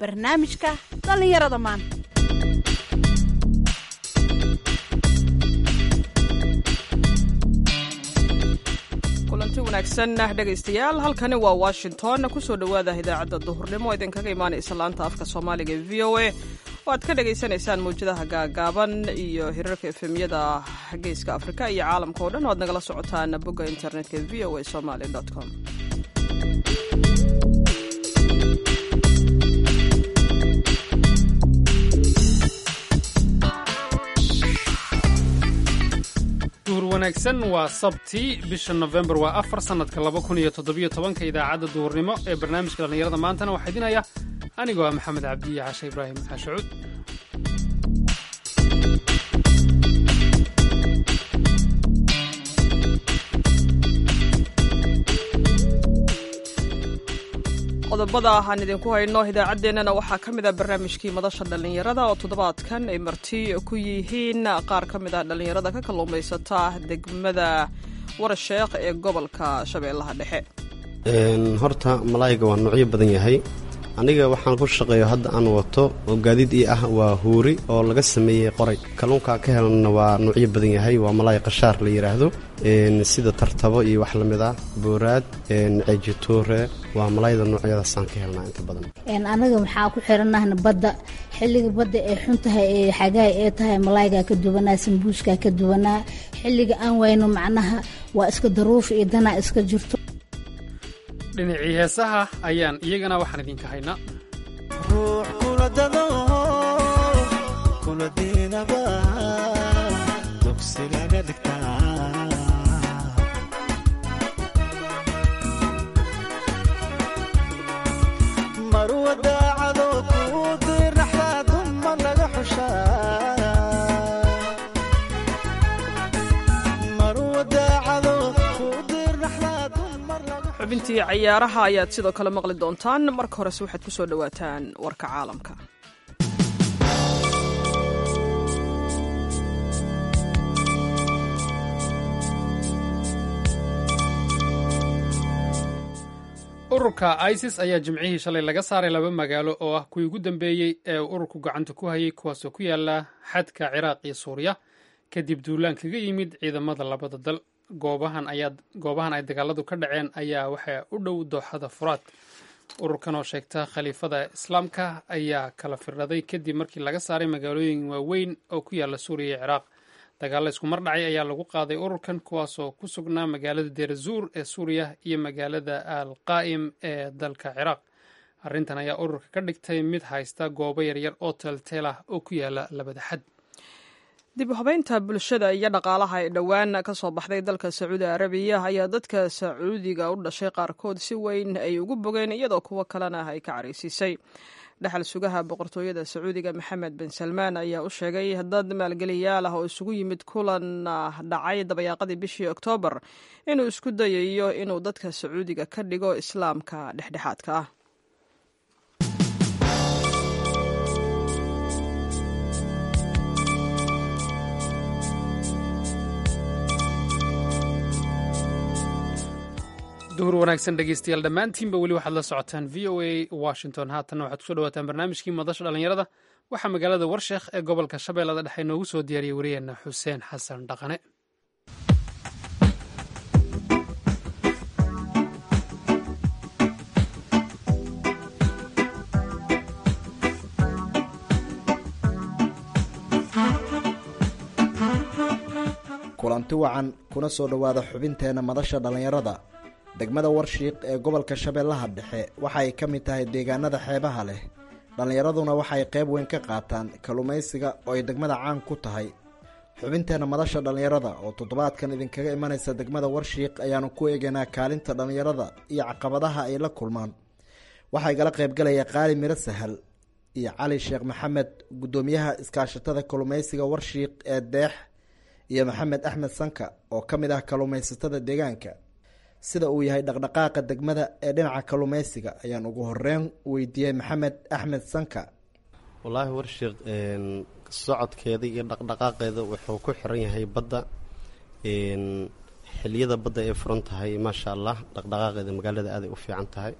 barnaamijka dhallinyarada maanta kulanti wanaagsan dhegaystayaal halkani waa washington kusoo dhowaada idaacadda duhurnimo oo idinkaga imaanaysa laanta afka soomaaliga ee v o a oo aad ka dhagaysanaysaan mawjadaha gaagaaban iyo hirarka efemyada geeska afrika iyo caalamka oo dhan o aad nagala socotaan bogga internetka v o a somaly com duhur wanaagsan waa sabti bisha nofembar waa afar sannadka laba kun iyo toddobiyo tobanka idaacadda duhurnimo ee barnaamijka dhallinyarada maantana waxaa idinaya anigoo ah maxamed cabdiye cashe ibraahim xaashacuud qodobada aan idinku hayno idaacaddeenana waxaa ka mid ah barnaamijkii madasha dhallinyarada oo toddobaadkan ay marti ku yihiin qaar ka mid ah dhallinyarada ka kalluumaysata degmada warasheekh ee gobolka shabeellaha dhexe horta malaayiga waa nuucyo badan yahay aniga waxaan ku shaqeeyo hadda aan wato oo gaadiid ii ah waa huuri oo laga sameeyey qoray kalluunka ka helanna waa nuucyo badan yahay waa malaay qashaar la yidhaahdo sida tartabo iyo wax la mid ah booraad ceejitoore waa malaayda noocyadaasaan ka helnaa inta badan anaga maxaa ku xiranahna badda xilliga badda ee xun tahay ee xagaay ee tahay malaaygaa ka duwanaa sambuuskaa ka duwanaa xilliga aan wayno macnaha waa iska daruuf iyo danaa iska jirto dhinacii heesaha ayaan iyagana waxaan idinka haynaa ruux kula dado kula diinaba dugsi laga dhigtaa marwa daacado kuu dirnaxdaa dumma laga xushaa marwa daacado kuu dirnaxdaa dumar laga xubintii cayaaraha ayaad sidoo kale maqli doontaan marka horese waxaad ku soo dhowaataan warka caalamka ururka isis ayaa jimcihii shalay laga saaray laba magaalo oo ah kuwii ugu dambeeyey ee uu ururku gacanta ku hayay kuwaasoo ku yaala xadka ciraaq iyo suuriya kadib duulaan kaga yimid ciidamada labada dal goobahan ay dagaaladu ka dhaceen ayaa waxaa u dhow dooxada furaad ururkan oo sheegta khaliifada islaamka ayaa kala firdhaday kadib markii laga saaray magaalooyin waaweyn oo ku yaala suuriya iyo ciraaq dagaalla isku mar dhacay ayaa lagu qaaday ururkan kuwaasoo ku sugnaa magaalada deerazuur ee suuriya iyo magaalada al qaa'im ee dalka ciraaq arrintan ayaa ururka ka dhigtay mid haysta goobo yaryar oo teelteel ah oo ku yaala labada xad dib u habeynta bulshada iyo dhaqaalaha ee dhowaan ka soo baxday dalka sacuudi arabiya ayaa dadka sacuudiga u dhashay qaarkood si weyn ay ugu bogeen iyadoo kuwo kalena ay ka caraysiisay dhexal sugaha boqortooyada sacuudiga maxamed bin salmaan ayaa u sheegay dad maalgeliyaal ah oo isugu yimid kulan dhacay dabayaaqadii bishii oktoobar inuu isku dayayo inuu dadka sacuudiga ka dhigo islaamka dhexdhexaadka ah duhur wanaagsan dhegeystayaal dhammaantiinba weli waxaad la socotaan v o a washington haatanna waxaad kusoo dhawaataan barnaamijkii madasha dhallinyarada waxaa magaalada warsheekh ee gobolka shabeellada dhexe noogu soo diyaariyey wariyeenna xuseen xasan dhaqane kulanti wacan kuna soo dhowaada xubinteenna madasha dhallinyarada degmada warshiiq ee gobolka shabeellaha dhexe waxay ka mid tahay deegaanada xeebaha leh dhallinyaraduna waxay qayb weyn ka qaataan kalluumaysiga oo ay degmada caan ku tahay xubinteenna madasha dhallinyarada oo toddobaadkan idinkaga imanaysa degmada warshiiq ayaanu ku eegaynaa kaalinta dhallinyarada iyo caqabadaha ay la kulmaan waxaa igala qaybgalaya qaali miro sahal iyo cali sheekh maxamed guddoomiyaha iskaashatada kalluumaysiga warshiiq ee deex iyo maxamed axmed sanka oo ka mid ah kalluumaysatada deegaanka sida uu yahay dhaqdhaqaaqa degmada ee dhinaca kalluumaysiga ayaan ugu horeyn weydiiyey maxamed axmed sanka wallaahi warshiiq socodkeeda iyo dhaqdhaqaaqeeda wuxuu ku xiran yahay badda xiliyada badda ay furan tahay maasha allah dhaqdhaqaaqeeda magaalada aaday u fiican tahay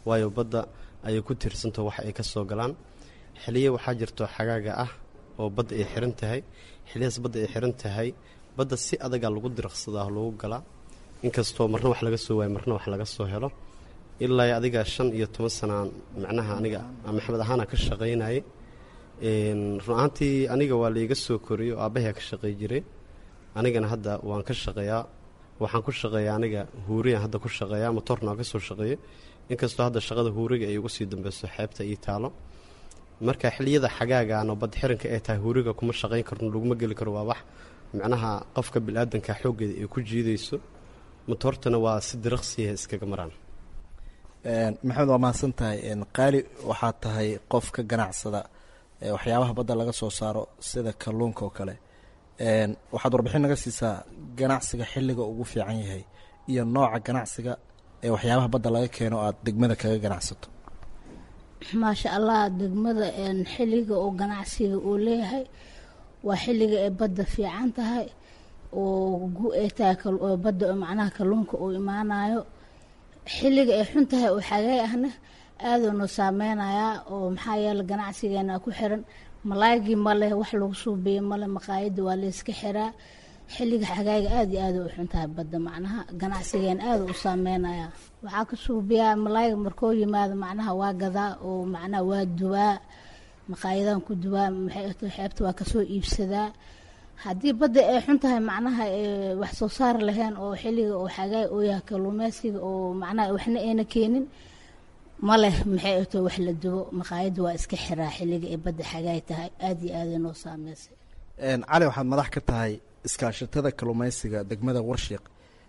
waayo badda ayay ku tiirsantaho wax ay ka soo galaan xiliyo waxaa jirto xagaaga ah oo badda ay xiran tahay xiliyahaas badda ay xiran tahay badda si adagaa lagu diraqsadaa lagu galaa inkastoo marna wax laga soo waayo marna wax laga soo helo ilaa adiga shan iyo toban sanaan macnaha aniga maxamed ahaana ka shaqaynayay run ahaantii aniga waa laiga soo koriyey oo aabbahay ka shaqay jiray anigana hadda waan ka shaqeeyaa waxaan ku shaqeeyaa aniga huuriyaan hadda ku shaqeeyaa motorna waan ka soo shaqeeyey inkastoo hadda shaqada huuriga ay ugu sii dambeyso xeebta ii taalo marka xiliyada xagaagaan oo bad xiranka ay tahay huuriga kuma shaqayn karno laguma geli karo waa wax macnaha qofka bil-aadanka xooggeeda ay ku jiidayso motortana waa si diraqsiya iskaga maraan maxamed waa mahadsan tahay qaali waxaa tahay qof ka ganacsada waxyaabaha badda laga soo saaro sida kalluunka oo kale waxaad warbixin naga siisaa ganacsiga xilliga ugu fiican yahay iyo nooca ganacsiga ee waxyaabaha badda laga keeno aada degmada kaga ganacsato maasha allah degmada xilliga oo ganacsiga uu leeyahay waa xilliga ay badda fiican tahay oo gu ay tahay badda macnaha kalluunka uu imaanayo xilliga ay xun tahay oo xagay ahna aaduu noo saameynayaa oo maxaa yeele ganacsigeena ku xiran malaagii maleh wax lagu suubiye male maqaayadda waa layska xiraa xilliga xagaaga aada iyo aada u xun tahay badda macnaha ganacsigeena aada u saameynayaa waxaa ka suubiyaa malaayga markoo yimaado macnaha waa gadaa oo macnaha waa duwaa maqaayadan ku duwaa maxay xeebta waa kasoo iibsadaa haddii badda ay xun tahay macnaha wax soo saar lahayn oo xilliga oo xagaay oo yahay kalluumeysiga oo macnaha waxna ayna keenin ma leh maxay ato wax la dubo maqaayadda waa iska xiraa xilliga ay badda xagaay tahay aada iyo aada noo saameysay cali waxaad madax ka tahay iskaashatada kalluumeysiga degmada warshiiq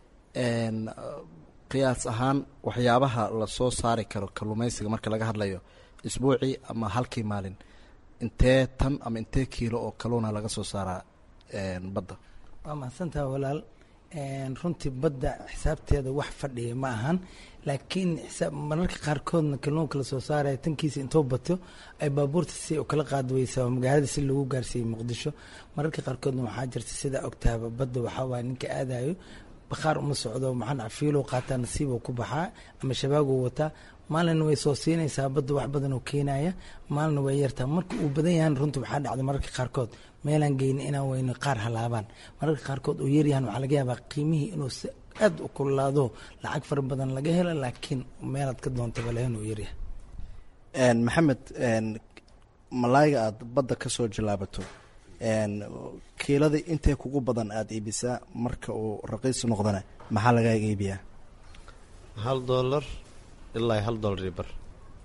qiyaas ahaan waxyaabaha lasoo saari karo kalluumeysiga marka laga hadlayo isbuucii ama halkii maalin intee tan ama intee kiilo oo kalluuna laga soo saaraa badda waa mahadsantaha walaal runtii badda xisaabteeda wax fadhiya ma ahan laakiin mararka qaarkoodna kalluunka lasoo saaraya tankiisa intoo bato ay baabuurta si kala qaadweysaa oo magaalada si lagu gaarsiiyey muqdisho mararka qaarkoodna waxaa jirta sidaa ogtaaba badda waxaa waaya ninka aadayo bakhaar uma socdo maxaa fiilo qaataa nasiiboo ku baxaa ama shabaaguu wataa maalina way soo siinaysaa badda wax badan oo keenaya maalina way yartaa marka uu badan yahan runta waxaa dhacda mararka qaarkood meelaan geyni inaan weyno qaar halaabaan mararka qaarkood oo yaryahan waxaa laga yaabaa qiimihii inuu si aad u kululaado lacag fara badan laga helo laakiin meelaad ka doontaba lahayn uu yaryahay maxamed malaayga aada badda ka soo jallaabato kiilada intee kugu badan aada iibisaa marka uu raqiis noqdana maxaa lagaaga iibiyaa hal doolar ilaa hal doolar iyo bar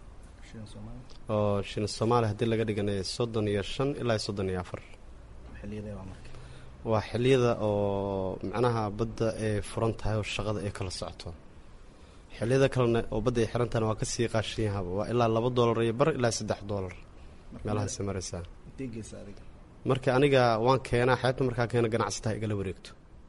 oo shilin soomaaliya haddii laga dhiganayo soddon iyo shan ilaa soddon iyo afar waa xiliyada oo macnaha badda ay furan tahay oo shaqada ay kala socoto xiliyada kalena oo badda ay xiran tahayna waa kasii qaashan yahaba waa ilaa laba doolar iyo bar ilaa saddex doolar meelahaasi maraysaa marka aniga waan keenaa xeebta markaa keena ganacsataha igala wareegto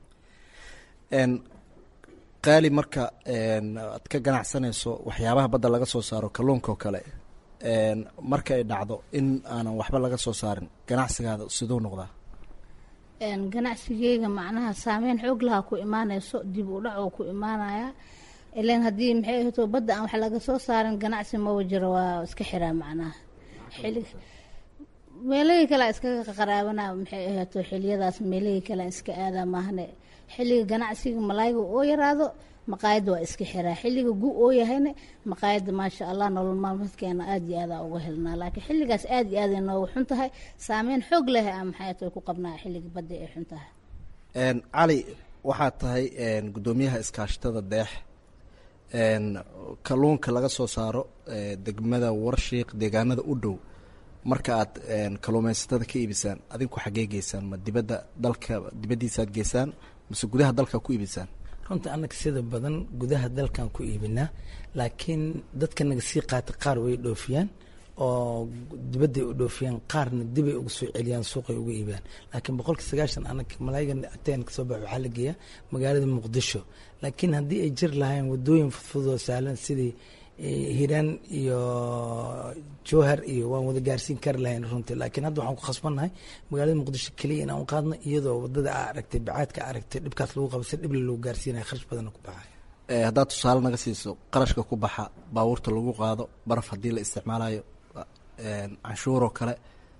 qaali marka aad ka ganacsanayso waxyaabaha badda laga soo saaro kalluunka oo kale marka ay dhacdo in aanan waxba laga soo saarin ganacsigaada siduu noqdaa ganacsigeyga macnaha saameyn xoog lahaa ku imaanayso dib u dhac oo ku imaanaya ilan haddii maxay ahto badda aan wax laga soo saarin ganacsi maba jiro waa iska xiraa macnaha xili meelahii kale iskaga qaraabana maxay ahaato xiliyadaas meelahii kale iska aadaa maahane xilliga ganacsiga malaayga oo yaraado maqaayadda waa iska xiraa xilliga gu oo yahayna maqaayadda maasha allah nolol maalmeedkeena aada iyo aada uga helnaa laakiin xilligaas aada iyo aada nooga xun tahay saameyn xoog leh a maxay tahay ku qabnaa xilliga badda ay xun tahay cali waxaad tahay guddoomiyaha iskaashatada deex kalluunka laga soo saaro degmada warshiiq deegaanada u dhow marka aad kalluumeysatada ka iibisaan adinku xaggee geysaan ma dibadda dalka dibaddiisaaad geysaan mase gudaha dalka ku iibisaan runta annaga sida badan gudaha dalkan ku iibinaa laakiin dadka naga sii qaata qaar way dhoofiyaan oo dibadday u dhoofiyaan qaarna dibay uga soo celiyaan suuqay uga iibiyaan laakiin boqolkii sagaashan anaga malaayigan ateen kasoo bax waxaa la geeyaa magaalada muqdisho laakiin haddii ay jir lahayn wadooyin fudfudud oo sahlan sidii hiiraan iyo jowhar iyo waan wada gaarsiin kari lahayn runtii laakiin hadda waxaan ku khasbannahay magaalada muqdisho keliya inaan u qaadno iyadoo wadada aa aragtay bacaadka aa aragtay dhibkaas lagu qaba si dhible lagu gaarsiinaya kharash badanna ku baxaya haddaad tusaale naga siiso qarashka ku baxa baabuurta lagu qaado baraf haddii la isticmaalayo canshuuroo kale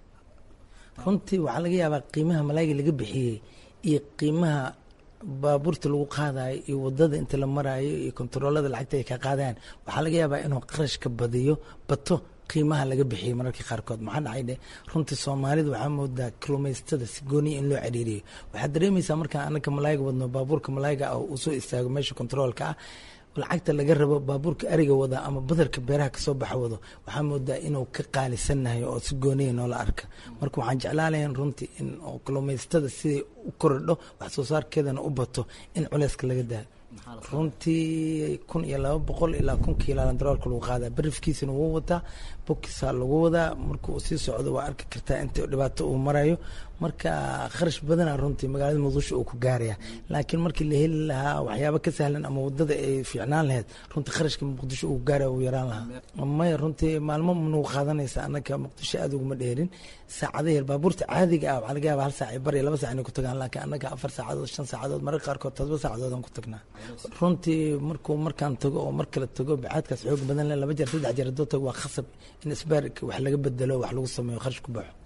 runtii waxaa laga yaabaa qiimaha malaayga laga bixiyey iyo qiimaha baabuurta lagu qaadayo iyo wadada inta la maraayo iyo kontaroolada lacagta ay ka qaadayaan waxaa laga yaabaa inuu qarashka badiyo bato qiimaha laga bixiyey mararka qaarkood maxaa dhacay dhe runtii soomaalida waxaa moodaa kalluumaysatada si gooniya in loo ciriiriyo waxaad dareemaysaa markaan anaka malaayga wadno baabuurka malaayga ah uu soo istaago meesha kontaroolka ah lacagta laga rabo baabuurka ariga wada ama badarka beeraha kasoo baxa wado waxaa moodaa inuu ka qaalisannahay oo si gooniya noola arka marka waxaan jeclaalayan runtii in kalluumaysatada siday u korodho wax soo saarkeedana u bato in culeyska laga daayo runtii kun iyo laba boqol ilaa kun kiilaalan daroolka lagu qaadaa barifkiisana wuu wataa bokisaa lagu wadaa marka uu sii socdo waa arki kartaa inta dhibaato uu marayo marka kharash badana runtii magaalada muqdisho uu ku gaaraya laakiin markii la heli lahaa waxyaaba ka sahlan ama wadada ay fiicnaan lahayd runtii kharashka muqdisho uu gaaraya uu yaraan lahaa maya runtii maalmo nagu qaadanaysa anaka muqdisho aada uguma dheerin saacadaheer baabuurta caadiga ah waxaa laga yaaba hal saac iyo bar iyo laba sac inay ku tagaan laakiin annaga afar saacadood shan saacadood mararka qaarkood todoba saacadood aan ku tagnaa runtii markuu markaan tago oo mar kale tago bacaadkaas xoog badan leh laba jeer saddex jeer hadduu tago waa khasab in isbaarka wax laga bedelo wax lagu sameeyo kharash ku baxo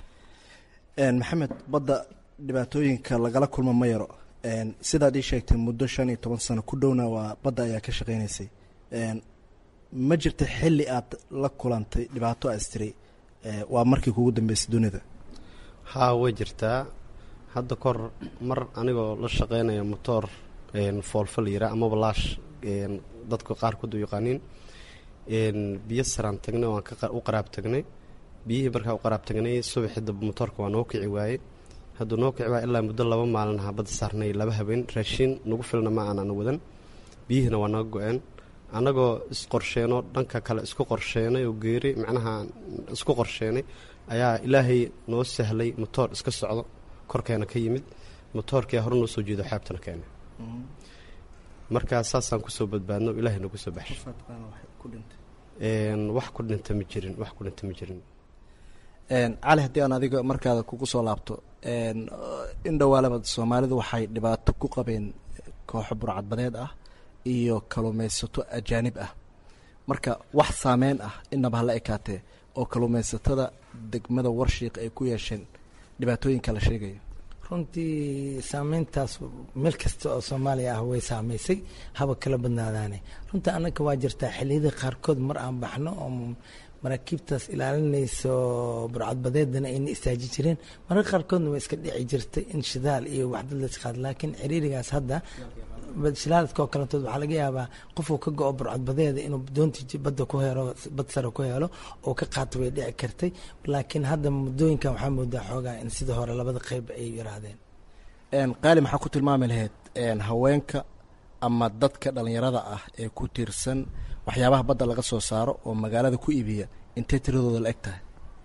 maxamed badda dhibaatooyinka lagala kulmo ma yaro sidaad ii sheegtay muddo shan iyo toban sano ku dhowna waa badda ayaa ka shaqeynaysay ma jirta xilli aad la kulantay dhibaato astiri waa markii kugu dambeysay dunida haa way jirtaa hadda kor mar anigoo la shaqeynaya motoor foolfal yira amaba laash dadka qaarkood u yaqaaniin biyo saraan tagnay waan u qaraab tagnay biyihii markaa u qaraab tagnay subaxii dab motoorka waa noo kici waayey hadduu noo kici waayey ilaa muddo laba maalin aha badda saarnay laba habeen raashiin nagu filna ma aanan wadan biyihiina waa naga go-een annagoo isqorsheenoo dhanka kale isku qorsheenay oo geeri macnaha isku qorsheenay ayaa ilaahay noo sahlay motoor iska socdo korkeena ka yimid motoorkia hore noo soo jeedo xaabtana keenay markaa saasaan kusoo badbaadno ilaahay nagu soo baxshay wax ku dhinta ma jirin wax ku dhinta ma jirin cali haddii aan adiga markaada kugu soo laabto in dhowaalaba soomaalidu waxay dhibaato ku qabeen kooxo burcadbadeed ah iyo kaluumaysato ajaanib ah marka wax saameyn ah inaba hala ekaatee oo kaluumaysatada degmada warshiiq ay ku yeesheen dhibaatooyinka la sheegayo runtii saameyntaas meel kasta oo soomaaliya ah way saameysay haba kala badnaadaane runtii annaka waa jirtaa xilliyada qaarkood mar aan baxno oo maraakiibtaas ilaalinayso burcadbadeedana ayna istaaji jireen mararka qaarkoodna way iska dhici jirtay in shidaal iyo waxdad la isqaad laakiin ciriirigaas hadda shilaaladka oo kalantood waxaa laga yaabaa qofuu ka go-o burcadbadeeda inuu doontii badda ku helo bad sare ku helo oo ka qaato way dhici kartay laakiin hadda muddooyinkan waxaa moodaa xoogaa in sida hore labada qeyb ay yiraahdeen qaali maxaa ku tilmaami lahayd haweenka ama dadka dhalinyarada ah ee ku tiirsan waxyaabaha badda laga soo saaro oo magaalada ku iibiya intee tiradooda la eg tahay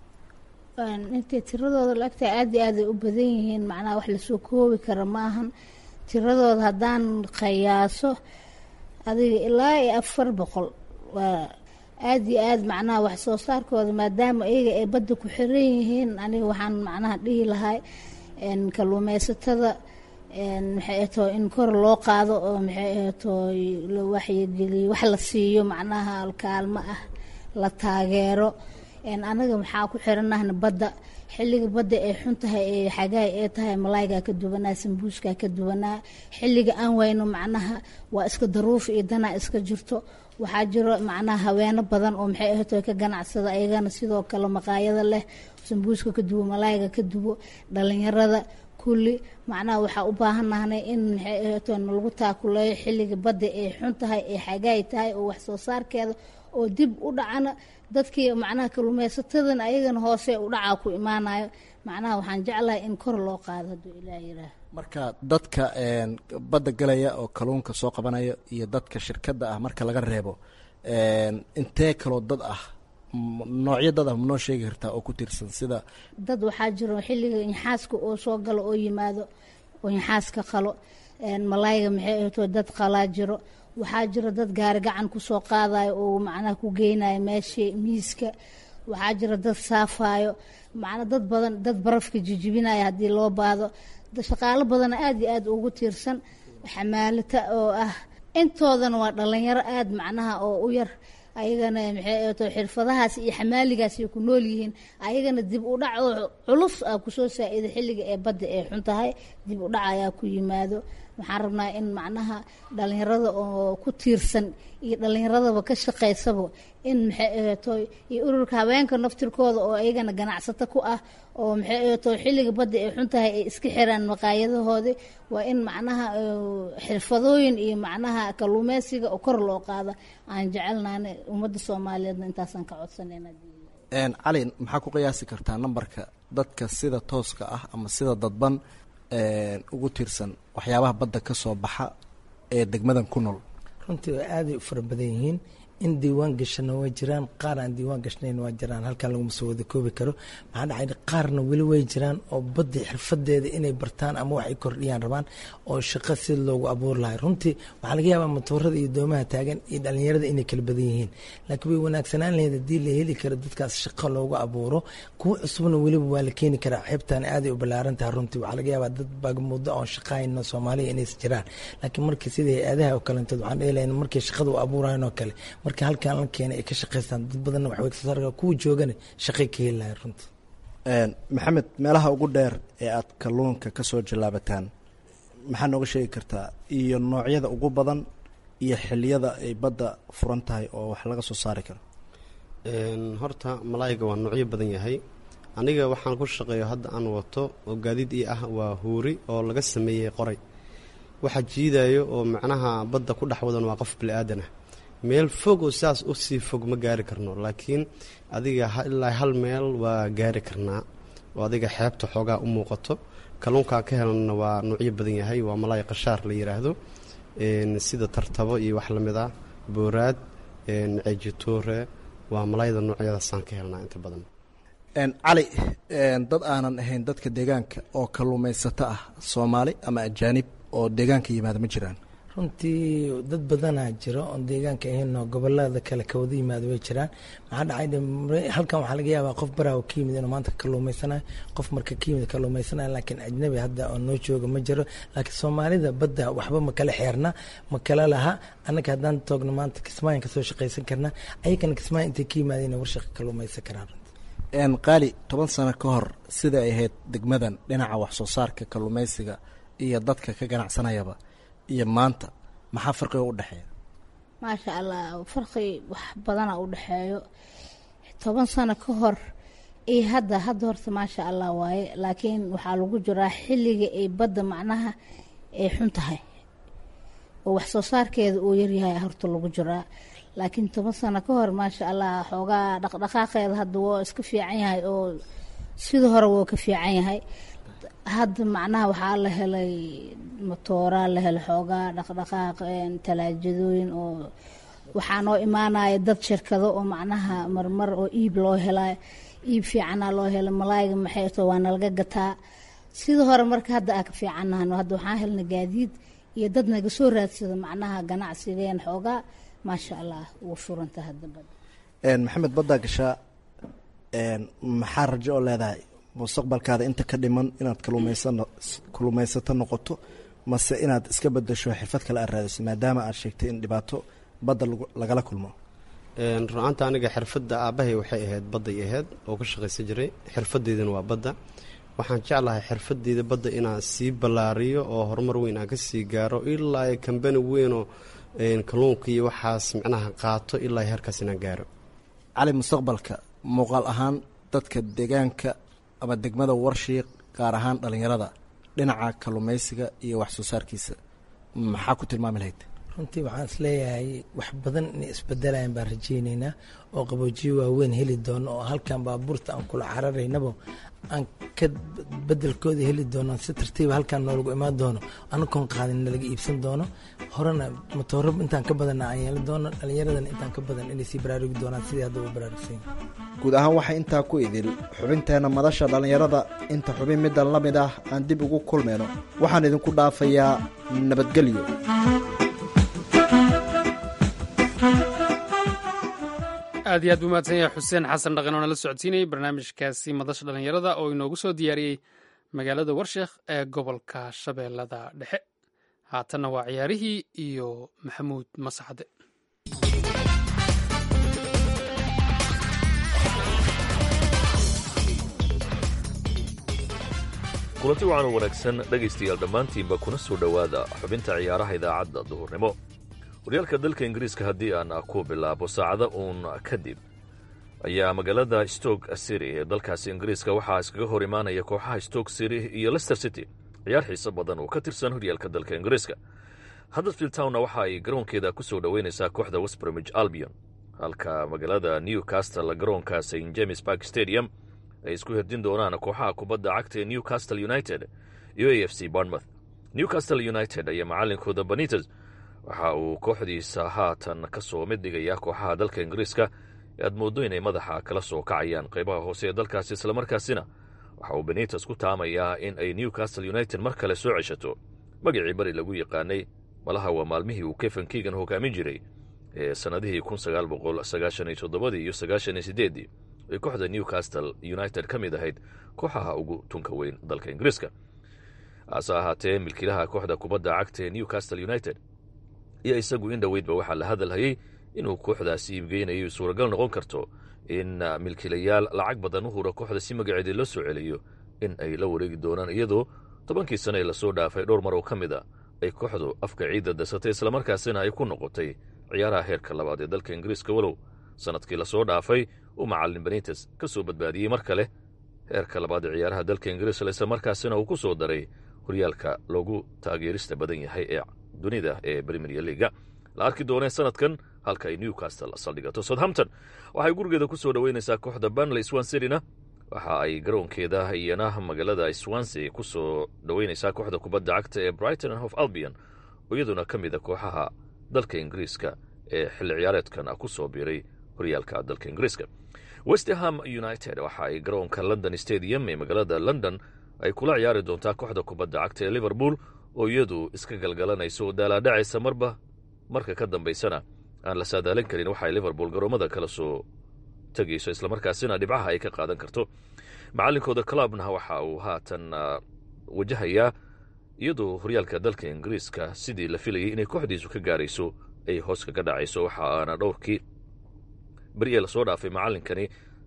intay tiradooda la egtahay aada iyo aaday u badan yihiin macnaha wax lasoo koobi kara ma ahan tiradooda haddaan qiyaaso adiga ilaa iyo afar boqol waa aada iyo aad macnaha wax soo saarkooda maadaama iyaga ay badda ku xiran yihiin aniga waxaan macnaha dhihi lahay kaluumeysatada maxay ahtoo in kor loo qaado oo maxay ahtoo la waxyigeliyo wax la siiyo macnaha kaalmo ah la taageero anaga maxaa ku xiranahna badda xilliga badda ay xun tahay ee xagaay ee tahay malaaygaa ka duwanaa sambuuskaa ka duwanaa xilliga aan wayno macnaha waa iska daruuf iyo danaa iska jirto waxaa jiro macnaha haweeno badan oo maxay ahto ka ganacsada ayagana sidoo kale maqaayada leh sambuuska ka duwo malaayga ka duwo dhalinyarada kulli macnaha waxaa u baahanahnay in maxay ahto nalagu taakuleeyo xilliga badda ay xun tahay ee xagaay tahay oo wax soo saarkeeda oo dib u dhacana dadkii macnaha kaluumeysatadana ayagana hoose u dhacaa ku imaanayo macnaha waxaan jeclahay in kor loo qaado hadduu ilaah yiraah marka dadka badda galaya oo kaluunka soo qabanaya iyo dadka shirkadda ah marka laga reebo intee kaloo dad ah noocyo dad ah manoo sheegi kartaa oo ku tiirsan sida dad waxaa jiro xilliga inxaaska oo soo galo oo yimaado oo inxaaska qalo malaayga maxay ahto dad qalaa jiro waxaa jiro dad gaari gacan kusoo qaadayo oo macnaha ku geynayo meeshii miiska waxaa jiro dad saafayo macnaa dad badan dad barafka jijibinayo haddii loo baado shaqaalo badana aada iyo aada ugu tiirsan xamaalata oo ah intoodana waa dhalinyaro aada macnaha oo u yar ayagana maxay ahato xirfadahaas iyo xamaaligaas ay ku nool yihiin ayagana dib u dhac oo culus a kusoo saa-ida xilliga ee badda ee xun tahay dib u dhac ayaa ku yimaado waxaan rabnaa in macnaha dhalinyarada oo ku tiirsan iyo dhalinyaradaba ka shaqaysaba in maxay ahato iyo ururka haweenka naftirkooda oo ayagana ganacsato ku ah oo maxay ahato xilliga badda ay xun tahay ay iska xiraan maqaayadahoodii waa in macnaha xirfadooyin iyo macnaha kalluumeysiga oo kor loo qaada aan jecelnaana ummadda soomaaliyeedna intaasaan ka codsanayna cali maxaa ku qiyaasi kartaa nambarka dadka sida tooska ah ama sida dadban ugu tiirsan waxyaabaha badda ka soo baxa ee degmadan ku nool runtii waa aaday u fara badan yihiin in diiwaan gashana waa jiraan qaar aan diiwaan gashnayn waa jiraan halkan laguma soo wada koobi karo maxaa dhacay qaarna weli way jiraan oo badda xirfadeeda inay bartaan ama wax ay kordhiyaan rabaan oo shaqo si loogu abuuri lahay runtii waxaa laga yaabaa matoorada iyo doomaha taagan iyo dhalinyarada inay kala badan yihiin laakiin way wanaagsanaan lahayd haddii la heli karo dadkaas shaqo loogu abuuro kuwa cusubna weliba waa la keeni karaa xeebtan aaday u ballaaran tahay runtii waxaa laga yaabaa dad baagmuddo oon shaqahayno soomaaliya inays jiraan laakiin markii sida hay-adaha oo kalentood waxaan dheelayn markay shaqada u abuurayan oo kale marka halkan la keenay ay ka shaqaystaan dad badanna waxbay kasoo saar kuwa joogana shaqay ka heli lahay runtii maxamed meelaha ugu dheer ee aad kalluunka ka soo jallaabataan maxaa nooga sheegi kartaa iyo noocyada ugu badan iyo xiliyada ay badda furan tahay oo wax laga soo saari karo horta malaayiga waa noocyo badan yahay aniga waxaan ku shaqeeyo hadda aan wato oo gaadiid ii ah waa huuri oo laga sameeyey qoray waxa jiidayo oo macnaha badda ku dhex wadan waa qof bili-aadanah meel fog oo sidaas u sii fog ma gaari karno laakiin adiga ilaa hal meel waa gaari karnaa oo adiga xeebta xoogaa u muuqato kalluunkaan ka helana waa nuucyo badan yahay waa malaay qashaar la yiraahdo sida tartabo iyo wax lamid ah booraad ceejitoore waa malaayda noocyadaasaan ka helnaa inta badan cali dad aanan ahayn dadka deegaanka oo kalluumaysato ah soomaali ama ajaanib oo deegaanka yimaada ma jiraan runtii dad badanaa jiro oon deegaanka ahayn oo gobolada kale kawada yimaado way jiraan maxaa dhacay halkan waxaa laga yaabaa qof baraawo ka yimid inuu maanta kalluumaysanayo qof marka ka yimid kalluumaysanayo laakiin ajnabi hadda oo noo jooga ma jiro laakiin soomaalida badda waxba ma kala xeerna ma kala laha annaga haddaan toogno maanta kismaayan kasoo shaqaysan karnaa ayagana kismaayan intay ka yimaadeen warshaqa kalluumaysan karaan qaali toban sano ka hor sida ay ahayd degmadan dhinaca wax soo saarka kalluumaysiga iyo dadka ka ganacsanayaba iyo maanta maxaa farqiga u dhexeeya maasha allah farqi wax badana u dhexeeyo toban sano ka hor iyo hadda hadda horta maasha allah waaye laakiin waxaa lagu jiraa xilliga ay badda macnaha ay xun tahay oo wax soo saarkeeda uu yaryahay horta lagu jiraa laakiin toban sano ka hor maasha allah xoogaa dhaqdhaqaaqeeda hadda waa iska fiican yahay oo sida hore wuu ka fiican yahay hadda macnaha waxaa la helay matooraa la helay xoogaa dhaqdhaqaaq talaajadooyin oo waxaa noo imaanaya dad shirkado oo macnaha marmar oo iib loo helay iib fiicanaa loo helay malaayga maxay to waa nalaga gataa sida hore marka hadda aa ka fiicannahno hadda waxaan helnay gaadiid iyo dad naga soo raadsada macnaha ganacsigeen xoogaa maasha allah wuu furanta hadda bad maxamed baddaa gashaa maxaa rajo oo leedahay mustaqbalkaada inta ka dhiman inaad kalluumaysan kalluumaysato noqoto mase inaad iska bedasho xirfad kale aad raadiso maadaama aad sheegtay in dhibaato badda lagala kulmo run-aanta aniga xirfadda aabbahay waxay ahayd badday ahayd oo ka shaqaysan jiray xirfadeydana waa badda waxaan jeclahay xirfadeyda badda inaan sii ballaariyo oo horumar weyn aan ka sii gaaro ilaa kambani weynoo kalluunka iyo waxaas micnaha qaato ilaa heerkaas inaan gaaro cali mustaqbalka muuqaal ahaan dadka deegaanka ama degmada warshiiq gaar ahaan dhallinyarada dhinaca kalluumaysiga iyo wax soo saarkiisa maxaa ku tilmaami lahayd runtii waxaan isleeyahay wax badan inay isbedelayan baan rajayneynaa oo qaboojiyo waaweyn heli doono oo halkan baabuurta aan kula cararaynabo aan ka bedelkooda heli doono si tartiiba halkaan noolagu imaan doono anakoon qaadin nalaga iibsan doono horena matooro intaan ka badanna aan yeeli doono dhallinyaradana intaan ka badan inay sii baraarugi doonaan sidii hadda u baraarugsan guud ahaan waxaa intaa ku idil xubinteenna madasha dhallinyarada inta xubin middan la mid ah aan dib ugu kulmayno waxaan idinku dhaafayaa nabadgelyo aad iyo aad buu mahadsan yahay xuseen xasan dhaqan oo nala socodsiinayay barnaamijkaasi madasha dhallinyarada oo inoogu soo diyaariyey magaalada warsheekh ee gobolka shabeellada dhexe haatanna waa ciyaarihii iyo maxamuud masaxde kulanti wacan u wanaagsan dhegaystayaal dhammaantiinba kuna soo dhowaada xubinta ciyaaraha idaacadda duhurnimo horyaalka dalka ingiriiska haddii aan ku bilaabo saacada uun kadib ayaa magaalada stoke city ee dalkaasi ingiriiska waxaa iskaga hor imaanaya kooxaha stoke city iyo lester city ciyaar xiiso badan oo ka tirsan horyaalka dalka ingiriiska huddersfield townna waxa ay garoonkeeda ku soo dhoweynaysaa kooxda westbromich albion halka magaalada newcastle garoonka st james park stadium ay isku herdin doonaan kooxaha kubadda cagta ee newcastle united iyo a f c barnmouth newcastle united ayaa macalinkooda banites waxa uu kooxdiisa haatan ka soo mid dhigayaa kooxaha dalka ingiriiska ee aad mooddo inay madaxa kala soo kacayaan qaybaha hoose ee dalkaasi islamarkaasina waxa uu benites ku taamayaa in ay newcastle united mar kale soo ceshato magacii bari lagu yaqaanay malaha waa maalmihii uu kefen keegan hogaamin jiray ee sannadihii kun sagaal boqol sagaashan iyo toddobadii iyo sagaashan iyo sideeddii ay kooxda newcastle united ka mid ahayd kooxaha ugu tunka weyn dalka ingiriiska hase ahaatee milkiilaha kooxda kubadda cagta ee newcastle united iyo isagu in dhoweydba waxaa la hadalhayey inuu kooxdaasi iibgeynayo suuragal noqon karto in milkiilayaal lacag badan u hura kooxda si magaceedii loo soo celiyo in ay la wareegi doonaan iyadoo tobankii sane ee lasoo dhaafay dhowr mar oo ka mid a ay kooxdu afka ciidda dasatay islamarkaasina ay ku noqotay ciyaaraha heerka labaad ee dalka ingiriiska walow sanadkii lasoo dhaafay uu macalin benites ka soo badbaadiyey mar kale heerka labaad ee ciyaaraha dalka ingiriiska islamarkaasina uu ku soo daray horyaalka loogu taageerista badan yahay ee dunida ee premier leaga la arki doonee sanadkan halka ay newcastle saldhigato southampton waxay gurigeeda ku soo dhoweynaysaa kooxda banley swanserina waxa ay garoonkeeda iyana magaalada swansea ku soo dhoweynaysaa kooxda kubadda cagta ee brighton hof albion oo iyaduna ka mid a kooxaha dalka ingiriiska ee xilli ciyaareedkan ku soo biiray horyaalka dalka ingiriiska westerham united waxa ay garoonka london stadium ee magaalada london ay kula ciyaari doontaa kooxda kubadda cagta ee liverpool oo iyadu iska galgalanayso oo daalaadhacaysa marba marka ka dambaysana aan la saadaalin karin waxaay liverpool garoommada kala soo tegayso islamarkaasina dhibcaha ay ka qaadan karto macalinkooda clubna waxa uu haatan wajahayaa iyadoo horyaalka dalka ingiriiska sidii la filayay inay kooxdiisu ka gaarayso ay hoos kaga dhacayso waxa aana dhowrkii beri ee lasoo dhaafay macalinkani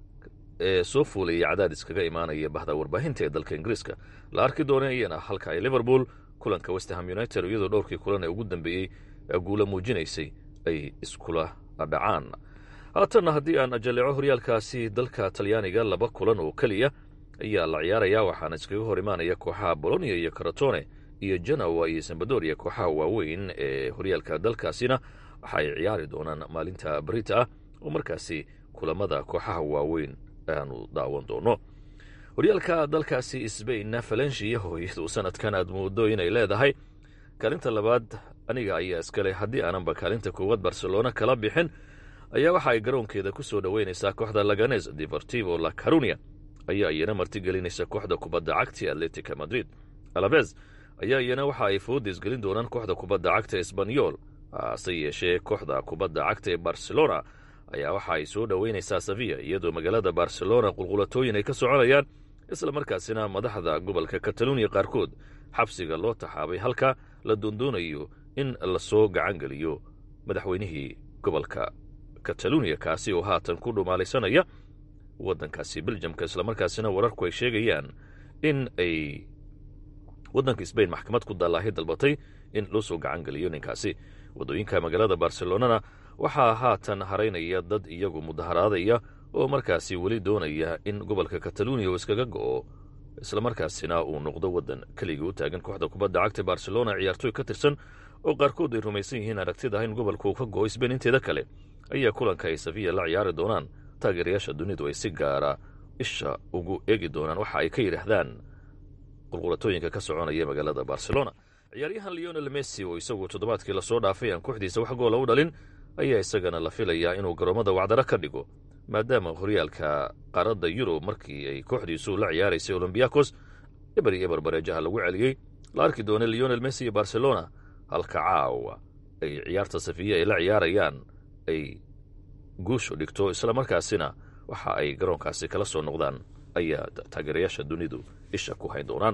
ee soo fuulayay cadaadis kaga imaanaya bahda warbaahinta ee dalka ingiriiska la arki doona iyana halka ay liverpool kulanka westerham united iyadoo dhowrkii kulan ee ugu dambeeyey guula muujinaysay ay iskula dhacaan haatanna haddii aan ajaleeco horyaalkaasi dalka talyaaniga laba kulan oo keliya ayaa la ciyaarayaa waxaana iskaga hor imaanaya kooxaha bolonia iyo karatone iyo janowa iyo sambadoria kooxaha waaweyn ee horyaalka dalkaasina waxa ay ciyaari doonaan maalinta barita ah oo markaasi kulamada kooxaha waaweyn aanu daawan doono horyaalka dalkaasi sbainna falensiya hooyadu sanadkan aad moodo inay leedahay kaalinta labaad aniga ayaa iskale haddii aananba kaalinta koowaad barcelona kala bixin ayaa waxa ay garoonkeeda ku soo dhoweynaysaa kooxda laganes deportivo la carunia ayaa iyana martigelinaysa kooxda kubadda cagta atletica madrid alabez ayaa iyana waxa ay foodis gelin doonaan kooxda kubadda cagta esbanyol hase yeeshee kooxda kubadda cagta ee barcelona ayaa waxa ay soo dhoweynaysaa sevilla iyadoo magaalada barcelona qulqulatooyin ay ka soconayaan isla markaasina madaxda gobolka kataluuniya qaarkood xabsiga loo taxaabay halka la doondoonayo in lasoo gacan geliyo madaxweynihii gobolka kataluuniya kaasi oo haatan ku dhumaalaysanaya waddankaasi beljamka islamarkaasina wararku ay sheegayaan in ay waddanka sbain maxkamad ku dallaahi dalbatay in loo soo gacan geliyo ninkaasi waddooyinka magaalada barcelonana waxaa haatan haraynaya dad iyagu mudaharaadaya oo markaasi weli doonaya in gobolka kataluuniya uu iskaga go'o islamarkaasina uu noqdo waddan keligii u taagan kooxda kubadda cagta barcelona ciyaartooy ka tirsan oo qaarkood ay rumaysan yihiin aragtida in gobolka uu ka go'o sbain inteeda kale ayaa kulanka ay safiya la ciyaari doonaan taageerayaasha dunidu ay si gaara isha ugu eegi doonaan waxa ay ka yidhaahdaan qulqulatooyinka ka soconaya magaalada barcelona ciyaaryahan leonel messi oo isagu toddobaadkii lasoo dhaafay aan kooxdiisa wax goola u dhalin ayaa isagana la filayaa inuu garoommada wacdaro ka dhigo maadaama horyaalka qaaradda yurub markii ay kooxdiisu la ciyaaraysay olombiakos eber iyo eber bareejaha lagu celiyey la arki doona leonel messi iyo barcelona halka caawa ay ciyaarta safiya ay la ciyaarayaan ay guushu dhigto islamarkaasina waxa ay garoonkaasi kala soo noqdaan ayaa taageerayaasha dunidu isha ku hayn doonaan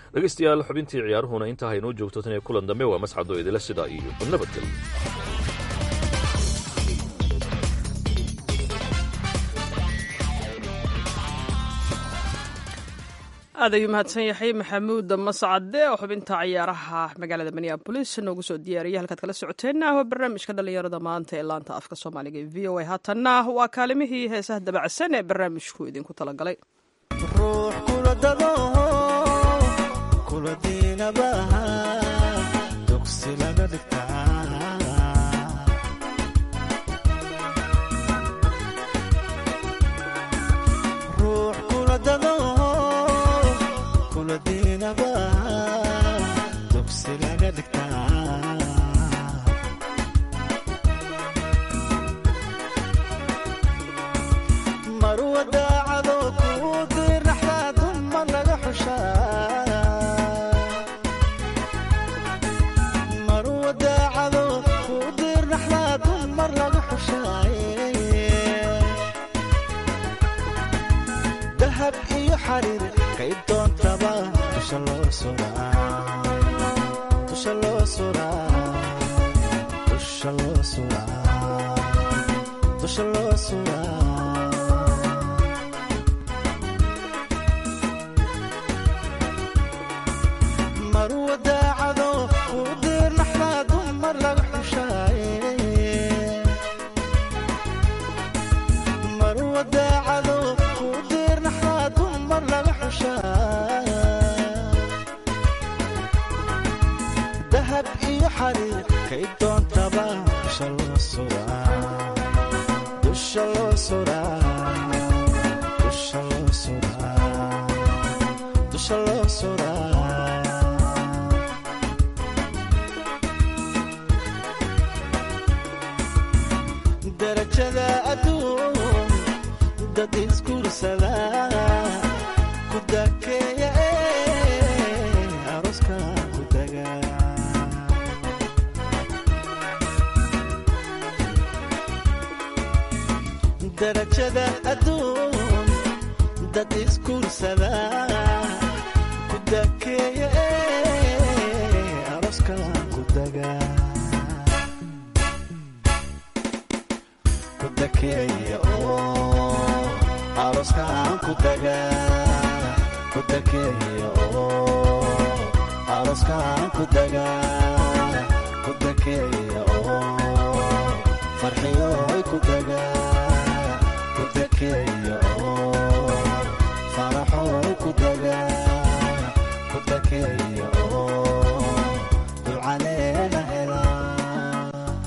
dhegaystayaal xubintii ciyaaruhuna intaa haynoo joogto tan iyo kulan dambe waa mascado idila sidaa iyo nabadgelyo aad ayuu mahadsan yahay maxamuud mascade oo xubinta ciyaaraha magaalada minneabolis noogu soo diyaariyay halkaad kala socoteenna waa barnaamijka dhallinyarada maanta ee laanta afka soomaaliga ee v o a haatanna waa kaalimihii heesaha dabacsan ee barnaamijku idinku talagalay ruux kula dado kula diinabaha dugsi laga dhigtaa ruux kula dado kula diinabaha dugsi laga dhigtaa marwa daacado kuu dirnaxdaa dumar laga xushaa marwa daacado kuu dirnaxdaa dumar laga xushaaye dahab iyo xariir kay doontaba dusha loo suraa dusha loo suraa dusha loo suraa dusha loo suraa marwa daacado kuu dirnaxdaa dumar laga xushaaye marwa daacado kuu dirnaxdaa dumar laga xushaa dahab iyo xariir kay doontaba dusha loo suraa dusha loo suraa dusha loo suraa dusha loo suraa darajada adduun dad isguursada ku dakeeya ee aroska ku daga darajada adduun dad isguursada ku dakeeya ee aroska ku daga kudakeeya oo aroskaan ku daga kudakeeya oo aroskaan ku daga kudakeeya oo farxiyooy ku daga kudakeeya oo faraxooy ku daga kudakeeya oo dulcaleena helaa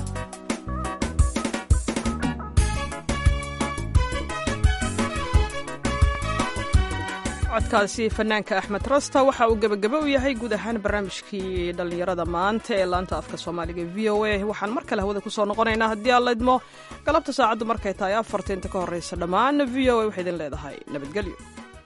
codkaasi fanaanka axmed rasta waxa uu gebagaba u yahay guud ahaan barnaamijkii dhallinyarada maanta ee laanta afka soomaaliga v o a waxaan mar kale hawada kusoo noqonaynaa haddii aan laydmo galabta saacaddu markay tahay afarta inta ka horreysa dhammaan v o a waxay idin leedahay nabadgelyo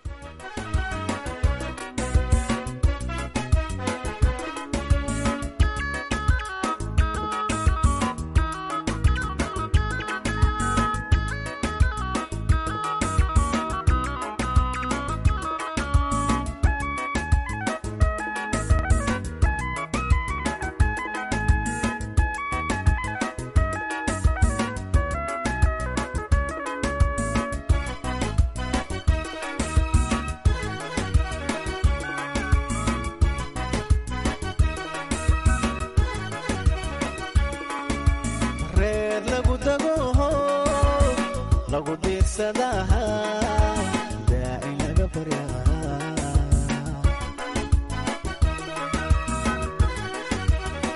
reer lagu dago lagu diirsadaha daaci laga baryaa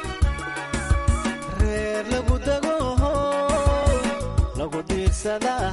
reer lagu dago lagu diirsadaha